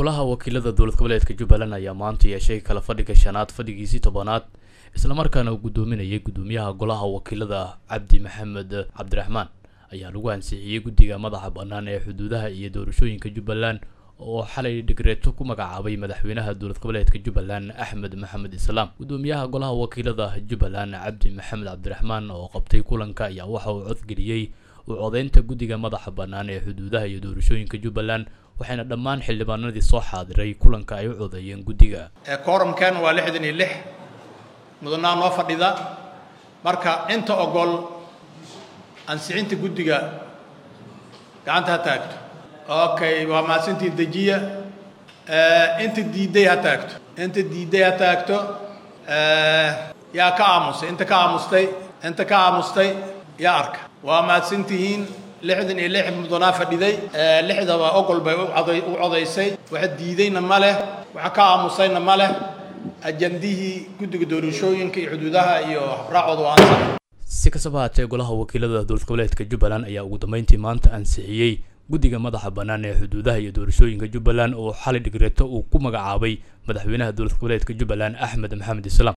golaha wakiilada dowlad goboleedka jubbaland ayaa maanta yeeshay kala fadhiga shanaad fadhigiisii tobanaad islamarkaana uu guddoominayay guddoomiyaha golaha wakiilada cabdi maxamed cabdiraxmaan ayaa lagu ansixiyey guddiga madaxa bannaan ee xuduudaha iyo doorashooyinka jubbaland oo xalay dhigreeto ku magacaabay madaxweynaha dowlad goboleedka jubbaland axmed maxamed islaam guddoomiyaha golaha wakiilada jubbaland cabdi maxamed cabdiraxmaan oo qabtay kulanka ayaa waxa uu codgeliyey u codeynta guddiga madaxa bannaan ee xuduudaha iyo doorashooyinka jubbaland waxayna dhammaan xildhibaanadii soo xaadiray kulanka ay u codeeyeen guddiga koorumkan waa lixdan iyo lix mudanaa noo fadhida marka inta ogol ansixinta guddiga gacanta ha taagto okay waa mahadsantiin dejiya inta diidday ha taagto inta diidday ha taagto yaa ka aamusay inta ka aamustay inta ka aamustay yaa arka waa mahadsantihiin lixdan iyo lix mudanaa fadhiday lixdaba ogol bay u codaysay waxa diidayna ma leh waxa ka aamusayna ma leh ajandihii guddiga doorashooyinka iyo xuduudaha iyo habraacooda waa ansax si kastaba haatee golaha wakiilada dowlad goboleedka jubbaland ayaa ugu dambeyntii maanta ansixiyey guddiga madaxa bannaan ee xuduudaha iyo doorashooyinka jubbaland oo xalay dhigreeto uu ku magacaabay madaxweynaha dowlad goboleedka jubbaland axmed maxamed islaam